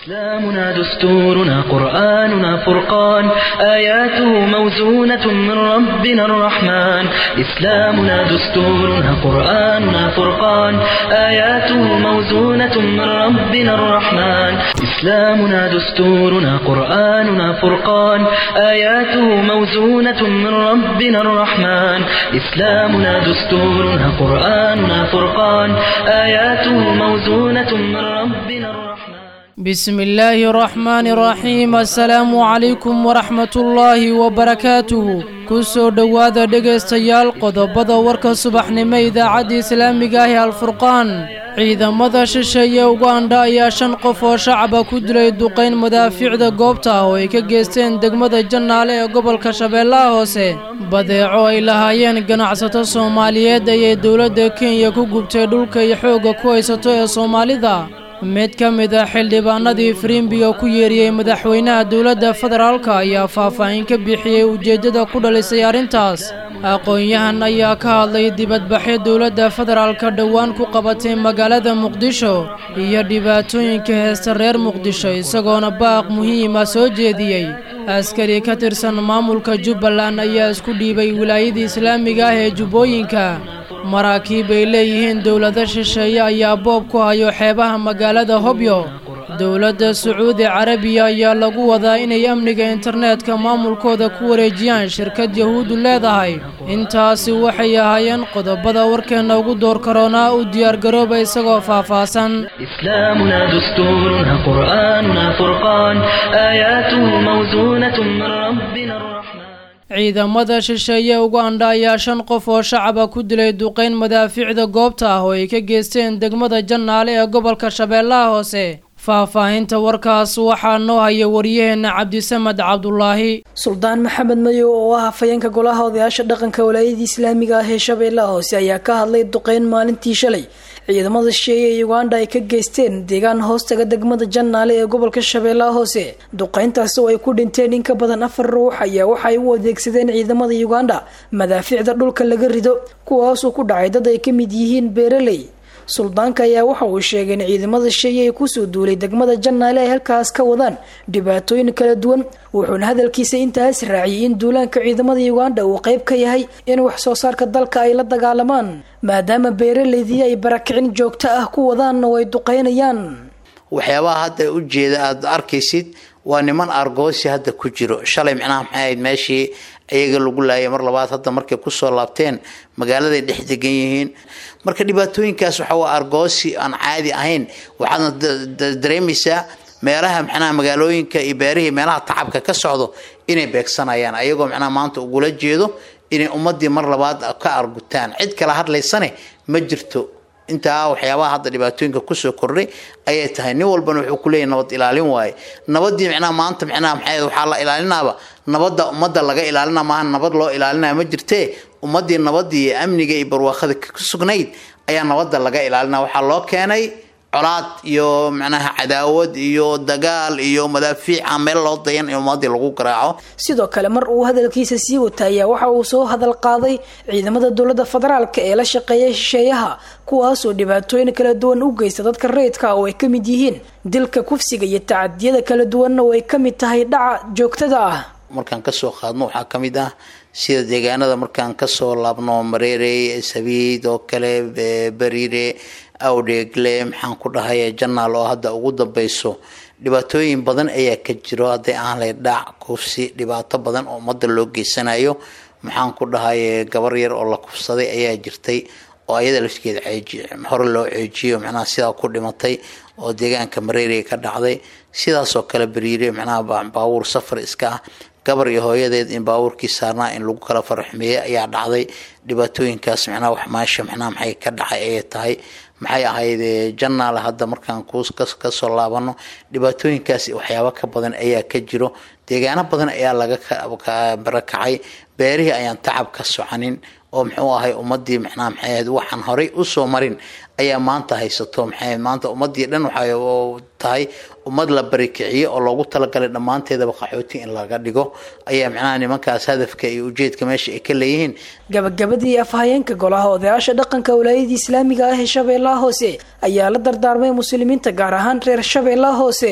إسلامنا دستورنا قرآننا فرقان آياته موزونة من ربنا الرحمن إسلامنا دستورنا قرآننا فرقان آياته موزونة من ربنا الرحمن إسلامنا دستورنا قرآننا فرقان آياته موزونة من ربنا الرحمن إسلامنا دستورنا قرآننا فرقان آياته موزونة من ربنا الرحمن بسم الله الرحمن الرحيم السلام عليكم ورحمة الله وبركاته kusoo dhowaada dhegaystayaal qodobada warka subaxnimo idaacadda islaamiga ah ee alfurqaan ciidamada shisheeye ugandha ayaa shan qof oo shacaba ku dilay duqayn madaafiicda goobta ah oo ay ka geysteen degmada jannaale ee gobolka shabeellaha hoose badeeco ay lahaayeen ganacsato soomaaliyeed ayay dowladda kenya ku gubtay dhulka iyo xoogga ku haysato ee soomaalida mid ka mid a xildhibaanadii firimbiga ku yeeriyey madaxweynaha dowladda federaalka ayaa faahfaahin ka bixiyey ujeeddada ku dhalisay arrintaas aqoon-yahan ayaa ka hadlay dibadbaxyo dowladda federaalka dhowaan ku qabatay magaalada muqdisho iyo dhibaatooyinka heesta reer muqdisho isagoona baaq muhiima soo jeediyey askari ka tirsan maamulka jubbaland ayaa isku dhiibay wilaayadii islaamiga ah ee jubbooyinka maraakiib ay leeyihiin dowlado shisheeye ayaa boob ku hayo xeebaha magaalada hobyo dowladda sacuudi carabiya ayaa lagu wadaa inay amniga internetka maamulkooda ku wareejiyaan shirkad yahuuddu leedahay intaasi waxay ahaayeen qodobada warkeenna ugu door karoonaa u diyaargarooba isagoo faahfaahsan إسلامنا دستورنا قرآننا فرقان آياته موزونة من ربنا الرحمن ciidamada shisheeye ugandha ayaa shan qof oo shacaba ku dilay duqayn madaafiicda goobta ah oo ay ka geysteen degmada jannaale ee gobolka shabeellaha hoose faahfaahinta warkaas waxaa noo haya waryaheena cabdisamed cabdulaahi suldaan maxamed madow oo ah hafayeenka golaha odayaasha dhaqanka walaayadii islaamiga ah ee shabeellaha hoose ayaa ka hadlay duqeyn maalintii shalay ciidamada shisheeye ee uganda ay ka geysteen deegaan hoostaga degmada jannaale ee gobolka shabeellaha hoose duqeyntaasi oo ay ku dhinteen in ka badan afar ruux ayaa waxay u adeegsadeen ciidamada uganda madaafiicda dhulka laga rido kuwaasoo ku dhacay dad ay ka mid yihiin beeraley suldaanka ayaa waxa uu sheegay in ciidamada shisheeye ay kusoo duulay degmada jannaale ay halkaas ka wadaan dhibaatooyin kala duwan wuxuuna hadalkiisa intaas raaciyay in duulaanka ciidamada uganda uu qayb ka yahay in wax soo saarka dalka ay la dagaalamaan maadaama beeraleydii ay barakicin joogto ah ku wadaanna way duqeynayaan waxyaabaha hadda ujeeda aada arkaysid waa niman argoosi hadda ku jiro shalay micnaha maxay ahayd meeshii iyaga lagu laayay mar labaad hadda markay kusoo laabteen magaaladay dhex degan yihiin marka dhibaatooyinkaas waxa waa argoosi aan caadi ahayn waxaadna dareemaysaa meelaha micnaha magaalooyinka iyo beerihii meelaha tacabka ka socdo inay beegsanayaan ayagoo micnaha maanta ugula jeedo inay ummadii mar labaad ka argutaan cid kala hadlaysane ma jirto intaa waxyaabaha hadda dhibaatooyinka kusoo kordhay ayay tahay nin walbana wuxuu kuleeyahy nabad ilaalin waaye nabadii micnaha maanta micnaha maxay waxaa la ilaalinaaba nabadda ummadda laga ilaalina maaha nabad loo ilaalinaya ma jirtee ummadii nabadii iyo amniga iyo barwaaqada ku sugnayd ayaa nabadda laga ilaalina waxaa loo keenay colaad iyo micnaha cadaawad iyo dagaal iyo madaafiica meel loo dayan in ummadii lagu garaaco sidoo kale mar uu hadalkiisa sii wata ayaa waxa uu soo hadal qaaday ciidamada dowladda federaalka ee la shaqeeya shisheeyaha kuwaasoo dhibaatooyin kala duwan u geysta dadka rayidka oo ay ka mid yihiin dilka kufsiga iyo tacadiyada kala duwanna oo ay ka mid tahay dhaca joogtada ah markaan kasoo qaadno waxaa ka mid ah sida deegaanada markaan kasoo laabno mareere sabiid oo kale bariire awdheegle maxaan ku dhahay janaal oo hadda ugu dambeyso dhibaatooyin badan ayaa ka jiro hadday aan lay dhac kufsi dhibaato badan oo ummadda loo geysanayo maxaan ku dhahay gabar yar oo la kufsaday ayaa jirtay oo ayada laftigeeda hore loo ceejiyo macnaha sidaa ku dhimatay oo deegaanka mareere ka dhacday sidaasoo kale bariire macnaha baabuur safar iska ah gabar iyo hooyadeed in baabuurkii saarnaa in lagu kala faraxmeeyey ayaa dhacday dhibaatooyinkaas macnaha wax maasha macnaha maxay ka dhacay ayay tahay maxay ahayd janaal hadda markaan kasoo laabano dhibaatooyinkaas waxyaabo ka badan ayaa ka jiro deegaano badan ayaa laga barakacay beerihii ayaan tacab ka soconin oo muxuu ahay ummadii macnaha maxay ahayd waxaan horay usoo marin ayaa maanta haysato maxay maanta ummadii dhan waxay tahay ummad la barikiciyo oo loogu talagalay dhammaanteedaba qaxooti in laga dhigo ayaa macnaha nimankaas hadafka iyo ujeedka meesha ay ka leeyihiin gabagabadii afhayeenka golaha odayaasha dhaqanka walaayadii islaamiga ah ee shabeellaha hoose ayaa la dardaarmay muslimiinta gaar ahaan reer shabeellaha hoose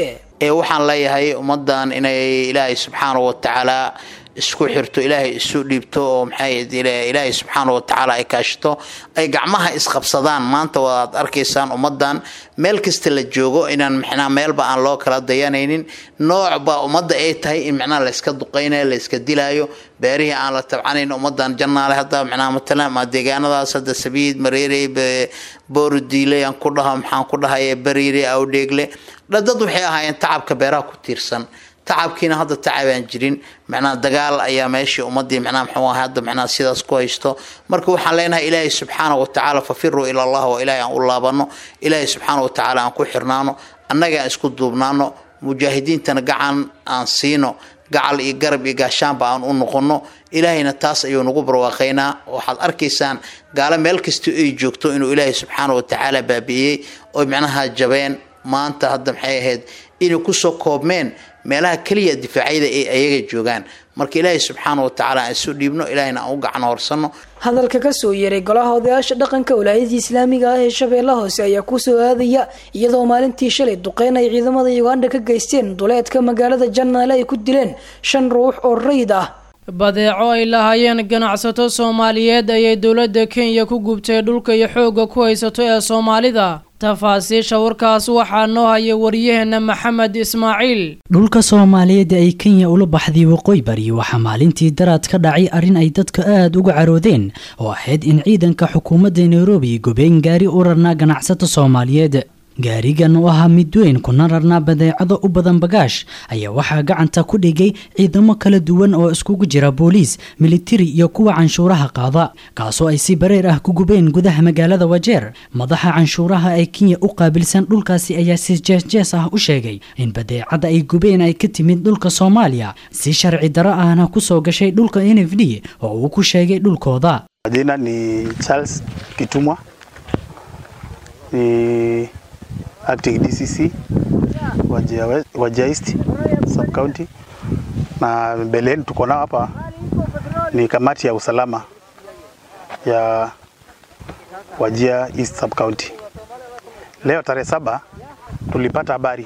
ee waxaan leeyahay ummadan inay ilaahay subxaanahu watacaala isku xirto ilaahay isu dhiibto oo maxay ilaahay subxaanahu watacaala ay kaashito ay gacmaha isqabsadaan maanta waad arkaysaan ummadan meel kasta la joogo inaan micnaa meelba aan loo kala dayanaynin noocba ummadda ay tahay in micnaha layska duqaynayo layska dilaayo beerihii aan la tabcanayn ummadan jannaale hadda micnaha matalan ma deegaanadaas hadda sabiid mareerey boorodiile aan ku dhaho maxaan ku dhahaye bariire awdheegle dad waxay ahaayeen tacabka beeraha ku tiirsan tacabkiina hadda tacabaan jirin macnaha dagaal ayaa meeshii ummadii macnaha muxuu ahay hadda macnaha sidaas ku haysto marka waxaan leenahay ilaahay subxaana watacaala fafiruu ila allah waa ilaahay aan u laabano ilaahay subxaana watacaala aan ku xirnaano annaga aan isku duubnaano mujaahidiintana gacan aan siino gacal iyo garab iyo gaashaanba aan u noqono ilaahayna taas ayuu nagu barwaaqaynaa waxaad arkaysaan gaalo meel kasta ay joogto inuu ilaahay subxaana watacaala baabi'iyey oo macnaha jabeen maanta hadda maxay ahayd inay kusoo koobmeen meelaha keliya difaacyada ay ayaga joogaan marka ilaahay subxaana watacaala aan isu dhiibno ilaahayna aan u gacan horsano hadalka kasoo yeeray golaha odayaasha dhaqanka walaayadii islaamiga ah ee shabeella hoose ayaa kusoo aadaya iyadoo maalintii shalay duqeyn ay ciidamada uganda ka geysteen duleedka magaalada jannaale ay ku dileen shan ruux oo rayid ah badeeco ay lahaayeen ganacsato soomaaliyeed ayay dowladda kenya ku gubtay dhulka iyo xoogga ku haysato ee soomaalida tafaasiisha warkaas waxaa noo haya waryaheena maxamed ismaaciil dhulka soomaaliyeed ay kenya ula baxday waqooyi bari waxaa maalintii daraad ka dhacay arrin ay dadka aada uga caroodeen oo ahayd in ciidanka xukuumadda nairobi gobeen gaari u rarnaa ganacsato soomaaliyeed gaarigan oo ahaa mid weyn kuna rarnaa badeecado u badan bagaash ayaa waxaa gacanta ku dhigay ciidamo kala duwan oo iskugu jira booliis militari iyo kuwa canshuuraha qaada kaasoo ay si bareer ah ku gubeen gudaha magaalada wajeer madaxa canshuuraha ee kenya u qaabilsan dhulkaasi ayaa si jeesjees ah u sheegay in badeecada ay gubeen ay ka timid dhulka soomaaliya si sharci daro ahna kusoo gashay dhulka n f d oo uu ku sheegay dhulkooda Majina ni Charles Kitumwa ni acting DCC Wajia, West- Wajia East sub county, na mbeleni tuko nao hapa ni kamati ya usalama ya Wajia East sub county. Leo tarehe saba tulipata habari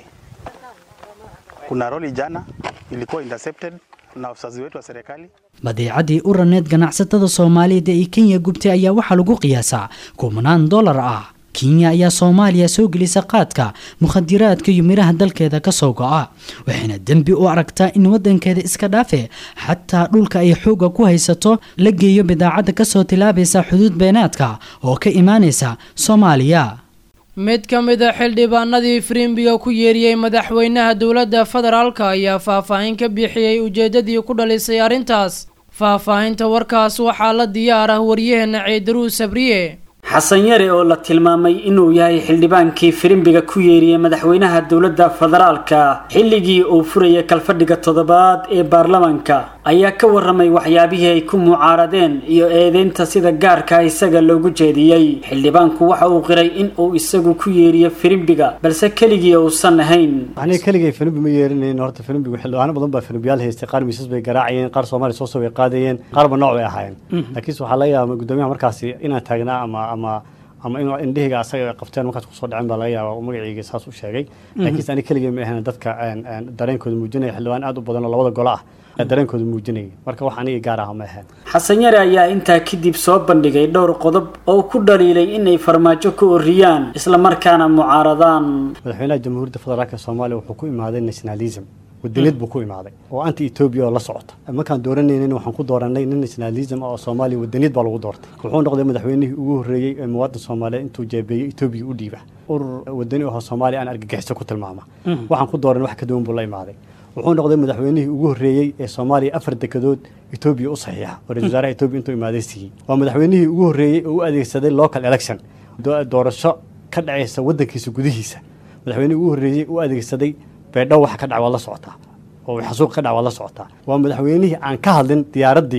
kuna roli jana ilikuwa intercepted na officers wetu wa serikali badeecadii u raneed ganacsatada soomaaliyeed ee kenya gubtay ayaa waxaa lagu qiyaasaa kumanaan dollar ah kenya ayaa soomaaliya soo gelisa qaadka mukhadiraadka iyo midhaha dalkeeda kasoo go'a waxayna dembi u aragtaa in wadankeeda iska dhaafe xataa dhulka ay xoogga ku haysato la geeyo bidaacadda kasoo tilaabaysa xuduud beenaadka oo ka imaanaysa soomaaliya mid ka mid a xildhibaanadii firimbiga ku yeeriyey madaxweynaha dowladda federaalka ayaa faahfaahin ka bixiyey ujeedadii ku dhalisay arrintaas faahfaahinta warkaas waxaa la diyaar ah waryaheena ceedaruu sabriye xasan yare oo la tilmaamay inuu yahay xildhibaankii firimbiga ku yeeriyey madaxweynaha dowladda federaalka xilligii uu furayay kalfadhiga toddobaad ee baarlamaanka ayaa ka waramay waxyaabihii ay ku mucaaradeen iyo eedeynta sida gaarka isaga loogu jeediyey xildhibaanku waxa uu qiray in uu isagu ku yeeriyo firimbiga balse keligii uusan ahayn aniga keligay filimbi ma yeelinayn horta filimbigu xildhibaano badan baa filimbiyaal haystay qaar miisas bay garaacayeen qaar soomaaliya soo soo way qaadayeen qaarba nooc bay ahaayeen laakiinse waxaa laga yaabaa gudoomiyaha markaasi inaan taagnaa ama ama ama in indhahayga asaga ay qabteen markaas kusoo dhacen baa laga yaabaa uu magacayga saas u sheegay laakiinse aniga keligay ma ahayn dadka een, een, dareenkooda muujinaya xildhibaan aad u badan oo labada golo ah ayaa dareenkooda muujinaya marka wax aniga gaar ah ma ahayn xasan yare ayaa intaa kadib soo bandhigay dhowr qodob oo ku dhaliilay inay farmaajo ka oriyaan islamarkaana mucaaradaan madaxweynaha jamhuuriyadda federaalka soomaaliya wuxuu ku imaaday nationalism wadaniyad buu ku imaaday oo anti ethiopia oo la socota markaan dooranaynin waxaan ku dooranay nin nationalism oo soomaaliya wadaniyad baa lagu doortay wuxuu noqday madaxweynihii ugu horreeyey ee muwaadin soomaaliyeed intuu jeebeeyey ethiopia u dhiiba urur wadani ahoo soomaaliya aan argagixiso ku tilmaama waxaan ku dooran wax ka duwan buu la imaaday wuxuu noqday madaxweynihii ugu horreeyey ee soomaaliya afar dekedood ethiopia u saxiixa oo ra-iisul wasaaraha ethiopia intuu imaaday siiyey waa madaxweynihii ugu horreeyey oo u adeegsaday local election do- doorasho ka dhacaysa wadankiisa gudihiisa madaxweynihii ugu horreeyey u adeegsaday beedhow waxa ka dhac waa la socotaa oo xasuuq ka dhac waa la socotaa waa madaxweynihii aan ka hadlin diyaaraddii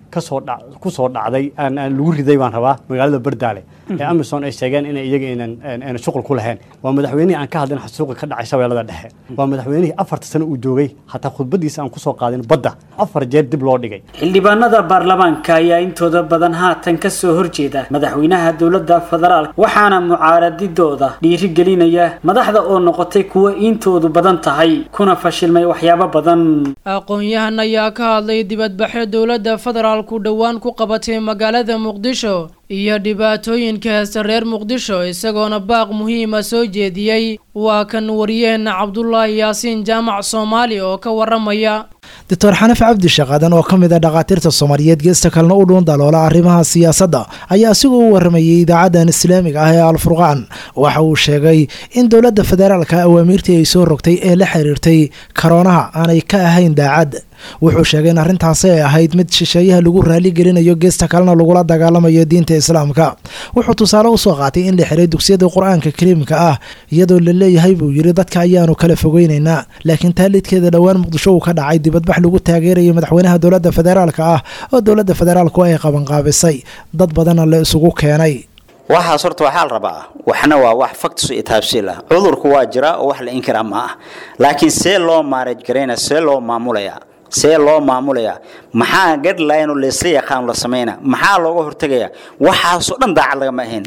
kasoo dha kusoo dhacday aan aan lagu riday baan rabaa magaalada bardaale ee amisom ay sheegeen inay iyaga aynan aynan shuqul ku lahayn waa madaxweynihii aan ka hadlin xasuuqi ka dhacay shabeellada dhexe waa madaxweynihii afarta sano uu joogay hataa khudbadiisa aan kusoo qaadin badda afar jeer dib loo dhigay xildhibaanada baarlamaanka ayaa intooda badan haatan ka soo horjeeda madaxweynaha dowladda federaalk waxaana mucaaradidooda dhiirigelinaya madaxda oo noqotay kuwo iintoodu badan tahay kuna fashilmay waxyaabo badan aqoon-yahan ayaa ka hadlay dibadbaxyo dowladda federaalku dhowaan ku qabatay magaalada muqdisho iyo dhibaatooyinka heesta reer muqdisho isagoona baaq muhiima soo jeediyey waa kan wariyaheenna cabdulaahi yaasiin jaamac soomaali oo ka waramaya doctor xanaf cabdi shaqaadan oo ka mid a dhakhaatiirta soomaaliyeed geesta kalena u dhuun daloola arrimaha siyaasadda ayaa asigoo u waramayay idaacadan islaamiga ah ee alfurqaan waxa uu sheegay in dowladda federaalka awaamiirtii ay soo rogtay ee la xiriirtay karoonaha aanay ka ahayn daacad wuxuu sheegay in arrintaasi ay ahayd mid shisheeyaha lagu raaligelinayo geesta kalena lagula dagaalamayo diinta islaamka wuxuu tusaale usoo qaatay in la xiray dugsiyada qur-aanka kariimka ah iyadoo la leeyahay buu yidhi dadka ayaanu kala fogeynaynaa laakiin taalidkeeda dhowaan muqdisho uu ka dhacay dibadbax lagu taageerayo madaxweynaha dowladda federaalka ah oo dowladda federaalku ay qabanqaabisay dad badanna la isugu keenay waxaas horta waxaa la rabaa waxna waa wax faktisu itaabsiil ah cudurku waa jiraa oo wax la inkiraa ma ah laakiin see loo maaraj garaynaya see loo maamulayaa see loo maamulayaa maxaa gadlayn oo laysla yaqaan la samayna maxaa looga hortegaya waxaasoo dhan daacad lagama ahayn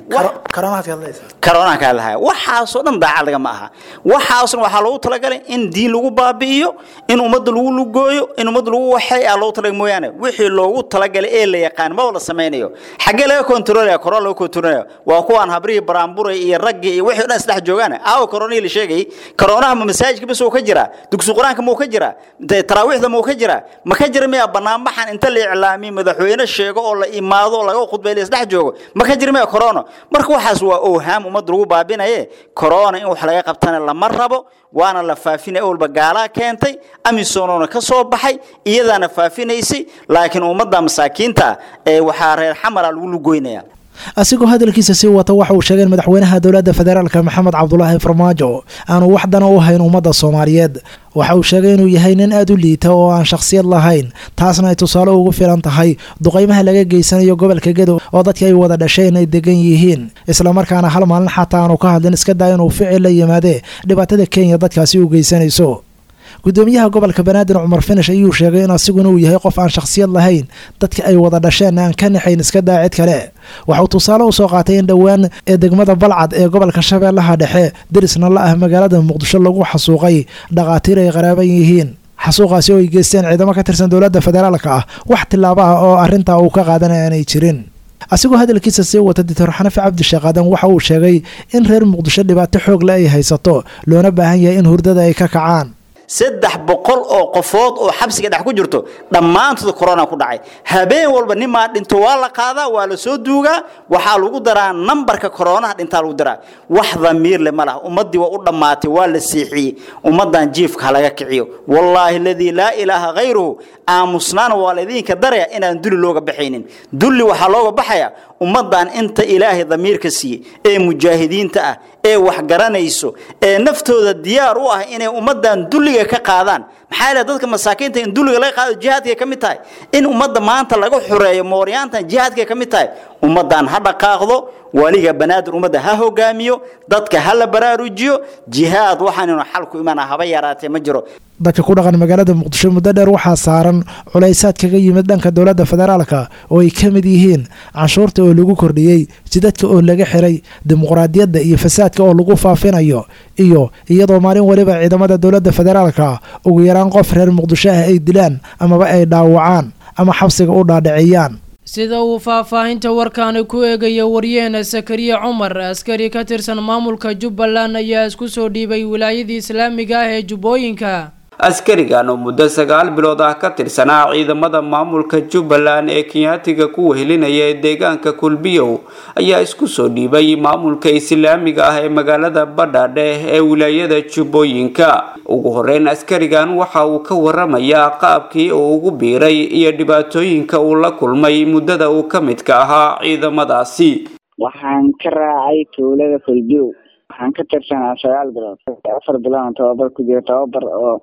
karoonaan kaa lahaya waxaasoo dhan daacad lagama aha waxaasna waxaa loogu talagalay in diin lagu baabi'iyo in ummadda lagu lugooyo in ummadda lagu waxay aa loogu talagalay mooyaane wixii loogu talagalay ee la yaqaan maba la samaynayo xaggee laga kontroolaya korona laga kontroolaya waa kuwaan habrihii baraanburay iyo raggii iyo wixii o dhan isdhex joogaan aawa koronihii la sheegayay koronaha ma masaajidka bis uu ka jiraa dugsi qur-aanka ma uu ka jiraa taraawiixda ma uu ka jiraa ma ka jira miya banaanbaxan inta la iclaamiyo madaxweyne sheego oo la imaado oo laga khudbay la isdhex joogo ma ka jira miya corona marka waxaas waa owhaam ummadda lagu baabinaye corona in wax laga qabtana lama rabo waana la faafinaya walba gaalaa keentay amisonoona ka soo baxay iyadaana faafinaysay laakiin ummadda masaakiinta ee waxaa reer xamara lagu lugoynaya asigoo hadalkiisa sii wata waxa uu sheegay in madaxweynaha dowladda federaalka maxamed cabdulaahi farmaajo aanu wax dana u hayn ummadda soomaaliyeed waxa uu sheegay inuu yahay nin aada u liita oo aan shakhsiyad lahayn taasna ay tusaale ugu filan tahay duqaymaha laga geysanayo gobolka gedo oo dadkii ay wada dhasheen ay degan yihiin islamarkaana hal maalin xataa aanu ka hadlin iska daa inuu ficil la yimaadee dhibaatada kenya dadkaasi u geysanayso gudoomiyaha gobolka banaadir cumar finish ayuu sheegay in asiguna uu yahay qof aan shakhsiyad lahayn dadka ay wada dhasheen aan ka naxayn iska daa cid kale waxauu tusaale usoo qaatay in dhowaan ee degmada balcad ee gobolka shabeellaha dhexe derisna la ah magaalada muqdisho lagu xasuuqay dhakhaatiir ay qaraaban yihiin xasuuqaasi oo ay geysteen ciidamo ka tirsan dowladda federaalka ah wax tillaaba ah oo arrintaa uu ka qaadanay aanay jirin asigoo hadalkiisa sii wata doctor xanafi cabdi shaqaadan waxa uu sheegay in reer muqdisho dhibaato xoog le ay haysato loona baahan yahay in hurdada ay ka kacaan saddex boqol oo qofood oo xabsiga dhex ku jirto dhammaantood corona ku dhacay habeen walba nimaa dhinto waa la qaadaa waa la soo duugaa waxaa lagu daraa nambarka koronaha dhintaa lagu daraa wax damiir le ma laha ummaddii waa u dhammaatay waa la siixiyey ummaddan jiifka ha laga kiciyo wallaahi aladii laa ilaaha khayruhu aamusnaana waa laydinka daraya inaan dulli looga baxaynin dulli waxaa looga baxaya ummaddan inta ilaahay damiirka siiyey ee mujaahidiinta ah ee wax garanayso ee naftooda diyaar u ah inay ummaddan dulliga ka qaadaan maxaa yeele dadka masaakiinta in dulliga laga qaado jihaadkay ka mid tahay in ummadda maanta laga xureeyo mooryaantan jihaadkay ka mid tahay ummaddan ha dhaqaaqdo waliga banaadir ummadda ha hogaamiyo dadka ha la baraarujiyo jihaad waxaannu xal ku imaana haba yaraatee ma jiro dadka ku dhaqan magaalada muqdisho muddo dheer waxaa saaran culaysaad kaga yimid dhanka dowladda federaalka oo ay ka mid yihiin canshuurta oo lagu kordhiyey jidadka oo laga xiray dimuqraadiyadda iyo fasaadka oo lagu faafinayo iyo iyadoo maalin waliba ciidamada dowladda federaalka ugu yaraan qof reer muqdisho ah ay dilaan amaba ay dhaawacaan ama xabsiga u dhaadhiciyaan sida uu faahfaahinta warkaani ku eegaya waryaheena sakariye cumar askari ka tirsan maamulka jubbaland ayaa isku soo dhiibay wilaayadii islaamiga ah ee jubbooyinka askarigan oo muddo sagaal bilood ah ka tirsanaa ciidamada maamulka jubbaland ee kenyaatiga ku wehelinaya ee deegaanka kulbiyow ayaa isku soo dhiibay maamulka islaamiga ah ee magaalada badhaadhe ee wilaayada jubbooyinka ugu horeyn askarigan waxa uu ka waramayaa qaabkii uu ugu biiray iyo dhibaatooyinka uu la kulmay muddada uu ka midka ahaa ciidamadaasi waxaan ka raacay tuulada kulbiyow waxaan ka tirsanaa sagaal bilood afar bilood tababar ku jira tababar oo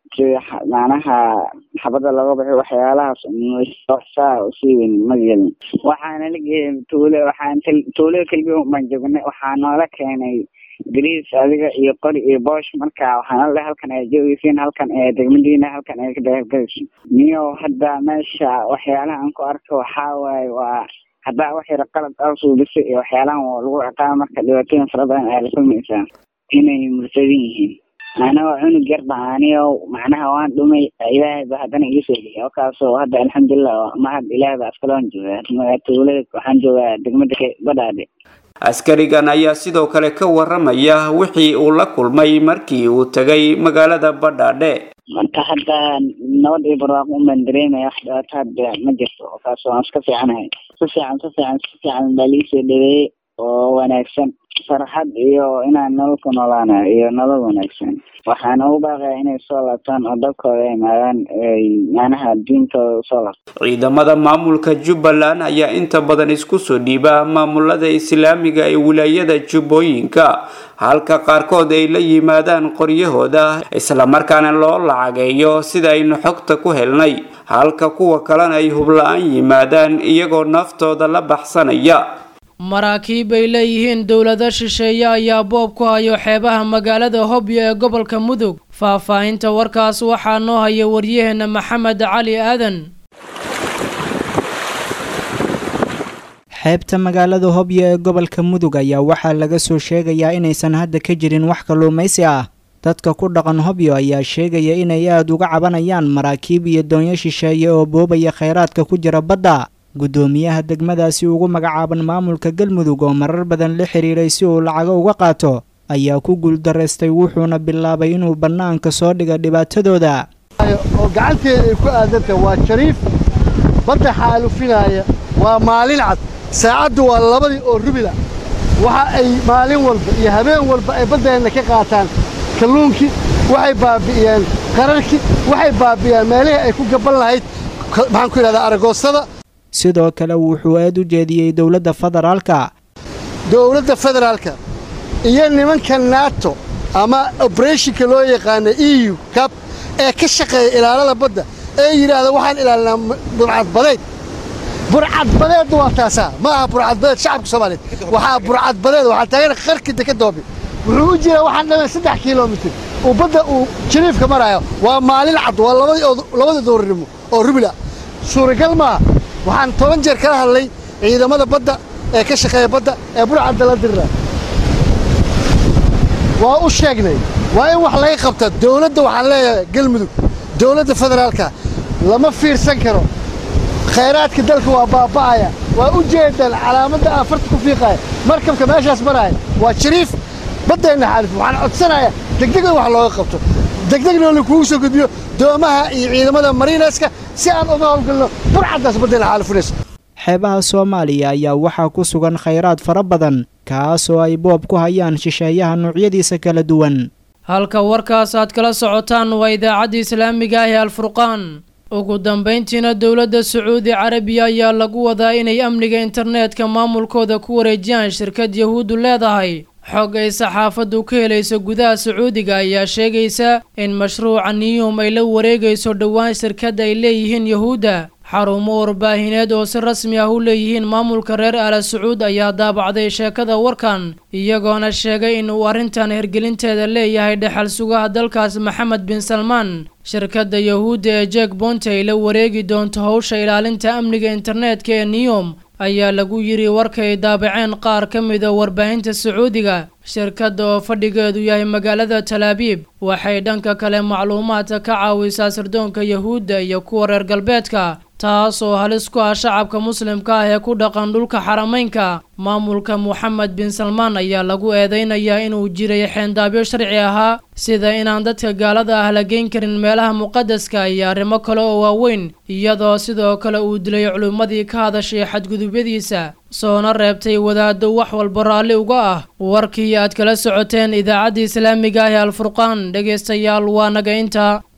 sida macnaha xabada looga baxay waxyaalahaas saa usii weyn ma gelin waxaana la geeyay tuule waxaan tuulada keliya baan joognay waxaa noola keenay gariis adiga iyo qori iyo boosh marka waxaan alle halkan ay joogeysiin halkan ee degmadiina halkan ay ka dagaalgalayso niyo hadda meesha waxyaalaha aan ku arko waxaa waaye waa haddaa wax yar qalad aa suubisay iyo waxyaalahan waa lagu ciqaaba marka dhibaatooyin fara badan ayaa la kulmaysaa inay mursadin yihiin anagoo cunug yar ba aniyo macnaha waan dhumay ilaahay ba haddana ii soo geliyay wakaasoo hadda alxamdulilah mahad ilaahay ba askaloon joogaa tuulada waxaan joogaa degmada badhaadhe askarigan ayaa sidoo kale ka waramaya wixii uu la kulmay markii uu tegay magaalada badhaadhe marka hadda nabad iyo barwaaqo unbaan dareemaya wax dhibaato hadda ma jirto wakaasoo aan iska fiicanahay si fiican si fiican si fiican baa liisoo dhaweeyey oo wanaagsan farxad iyo inaan nolol ku noolaana iyo nolol wanaagsan waxaan ugu baaqaya inay soo laabtaan oo dalkooda ay imaadaan ay macnaha diintooda usoo laabtaan ciidamada maamulka jubbaland ayaa inta badan isku soo dhiiba maamulada islaamiga ee wilaayada jubbooyinka halka qaarkood ay la yimaadaan qoryahooda islamarkaana loo lacageeyo sida aynu xogta ku helnay halka kuwa kalena ay hubla-aan yimaadaan iyagoo naftooda la baxsanaya maraakiib ay leeyihiin dowlado shisheeye ayaa boob ku hayo xeebaha magaalada hobyo ee gobolka mudug faahfaahinta warkaas waxaa noo haya waryaheena maxamed cali aadan xeebta magaalada hobyo ee gobolka mudug ayaa waxaa laga soo sheegayaa inaysan hadda ka jirin wax kalluumaysi ah dadka ku dhaqan hobyo ayaa sheegaya inay aada uga cabanayaan maraakiib iyo doonyo shisheeye oo boobaya khayraadka ku jira badda guddoomiyaha degmadaasi ugu magacaaban maamulka galmudug oo marar badan la xiriiray si uu lacago uga qaato ayaa ku guuldaraystay wuxuuna bilaabay inuu bannaanka soo dhiga dhibaatadooda oo gacanteeda ay ku aadantahay waa jariif badda xaalufinaaya waa maalin cad saacaddu waa labadii oo rubila waxa ay maalin walba iyo habeen walba ay baddeenna ka qaataan kalluunkii waxay baabi'iyeen qararkii waxay baabi'iyeen meelihii ay ku gaban lahayd maxaan ku yidhahdaa aragoostada sidoo kale wuxuu aad u jeediyey dowladda federaalka dowladda federaalka iyo nimanka nato ama obrethonka loo yaqaana e u cab ee ka shaqeeya ilaalada badda ee yidhaahda waxaan ilaalinaa burcadbadeed burcadbadeedna waa taasaa ma aha burcadbadeed shacabka soomaaliyeed waxaa burcadbadeed waxaa taagan qarki dekadoobi wuxuu u jiraa waxaan dhameen saddex kilomitir uu badda uu jariifka maraayo waa maalin cad waa labadii doorinimo oo rubila suuragal maaha waxaan toban jeer kala hadlay ciidamada badda ee ka shaqeeya badda ee burcadda la dirira waa u sheegnay waa in wax laga qabta dowladda waxaan leeyahay galmudug dowladda federaalka lama fiirsan karo khayraadka dalka waa baaba'aya waa u jeedaan calaamadda aan farta ku fiiqaya markabka meeshaas maraya waa jariif baddeenna xaalif waxaan codsanayaa degdeg in wax looga qabto degdegna lakugu soo gudbiyo doomaha iyo ciidamada mariineska si aan uga howlgalno burcaddaas baddeenna xaalifinaysa xeebaha soomaaliya ayaa waxaa ku sugan khayraad fara badan kaasoo ay boob ku hayaan shisheeyaha noocyadiisa kala duwan halka warkaas aad kala socotaan waa idaacadda islaamiga ah ee alfurqaan ugu dambayntiina dowladda sacuudi carabiya ayaa lagu wadaa inay amniga internetka maamulkooda ku wareejiyaan shirkad yahuuddu leedahay xog ay saxaafaddu ka helayso gudaha sacuudiga ayaa sheegaysa in mashruuca niyum ay la wareegayso dhowaan shirkad ay leeyihiin yahuudda xarumo warbaahineed oo si rasmi ah u leeyihiin maamulka reer aala sacuud ayaa daabacday sheekada warkan iyagoona sheegay in uu arrintan hirgelinteeda leeyahay dhexal sugaha dalkaas maxamed bin salmaan shirkadda yahuudda ee jek bonte ay la wareegi doonto howsha ilaalinta amniga internetka ee niyom ayaa lagu yidhi warkay daabaceen qaar ka mida warbaahinta sacuudiga shirkadda oo fadhigeedu yahay magaalada talaabiib waxay dhanka kale macluumaadka ka caawisaa sirdoonka yahuudda iyo kuwa reer galbeedka taas oo halis ku ah shacabka muslimka ah ee ku dhaqan dhulka xarameynka maamulka moxamed bin salmaan ayaa lagu eedeynayaa inuu jiray xeendaabyo sharci ahaa sida inaan dadka gaalada ah la geyn karin meelaha muqadaska iyo arrimo kale oo waaweyn iyadoo sidoo kale uu dilay culimmadii ka hadashay xadgudubyadiisa soona reebtay wadaaddo wax walba raalli uga ah warkii aad kala socoteen idaacaddii islaamiga ah ee alfurqaan dhegaystayaal waa naga inta